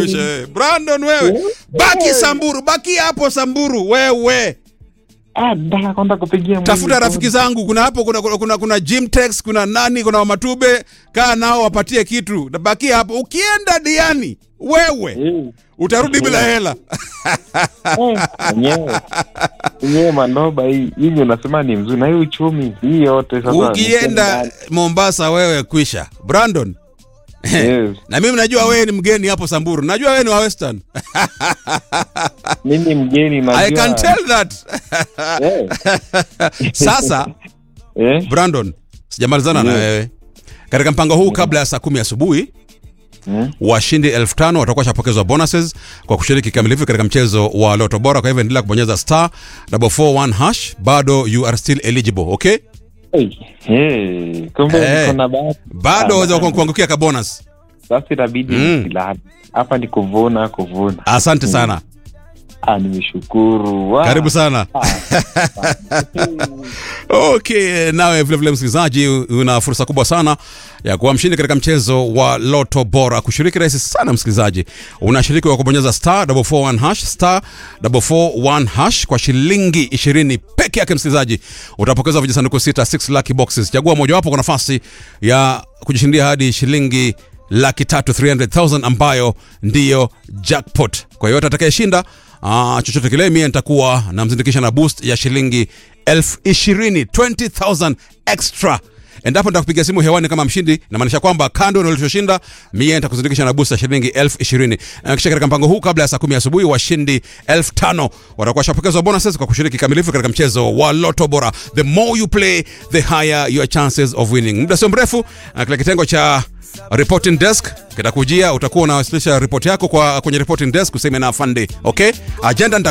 kwisha wewe. Brandon wewe. Baki Samburu, baki hapo Samburu wewe. Ah, nataka kwenda kupigia mwili Tafuta kodi. rafiki zangu, kuna hapo kuna kuna, kuna, kuna Gymtex, kuna nani, kuna Wamatube, kaa nao wapatie kitu. Na baki hapo. Ukienda Diani wewe Eh, utarudi bila hela. eh, Mwenyewe mwenyewe manoba hii hivi unasema ni mzuri na hii uchumi hii yote sasa. Ukienda Mombasa wewe kwisha. Brandon. Yes. Na mimi najua wewe ni mgeni hapo Samburu. Najua wewe ni wa Western. Mimi mgeni najua. I can tell that. Eh, Sasa eh, Brandon, sijamalizana na Ndiyo. wewe. Katika mpango huu kabla ya saa kumi asubuhi mm, washindi elfu tano watakuwa washapokezwa bonuses kwa kushiriki kikamilifu katika mchezo wa Loto Bora. Kwa hivyo endelea kubonyeza star 441 hash, bado you are still eligible, okay? eh, eh, kumbe Eh. niko na bahati. Bado Ah, waweza bahati. kuangukia ka bonus. Sasa itabidi Mm. nisilale. Hapa ni kuvuna kuvuna. Asante sana, Ah, nimeshukuru. Wow. karibu sana. Okay, nawe vilevile msikilizaji, una fursa kubwa sana ya kuwa mshindi katika mchezo wa Loto Bora. Kushiriki rahisi sana msikilizaji, unashiriki kwa kubonyeza star 441 hash star 441 hash kwa shilingi 20 peke yake. Msikilizaji, utapokeza vijisanduku sita 6 lucky boxes. Chagua mojawapo kwa nafasi ya kujishindia hadi shilingi laki tatu 300,000 ambayo ndiyo jackpot. Kwa hiyo atakayeshinda Ah, chochote kile mie nitakuwa namzindikisha na boost ya shilingi elfu ishirini 20,000 extra endapo nitakupiga simu hewani kama mshindi namaanisha kwamba kando na ulichoshinda mie nitakuzindikisha na boost ya shilingi elfu ishirini Eh, kisha katika mpango huu kabla ya saa kumi asubuhi washindi elfu tano watakuwa washapokezwa bonuses kwa kushiriki kikamilifu katika mchezo wa loto bora the more you play the higher your chances of winning muda sio mrefu eh, kile kitengo cha reporting desk kitakujia utakuwa unawasilisha ripoti yako kwa kwenye reporting desk useme na afande okay agenda nita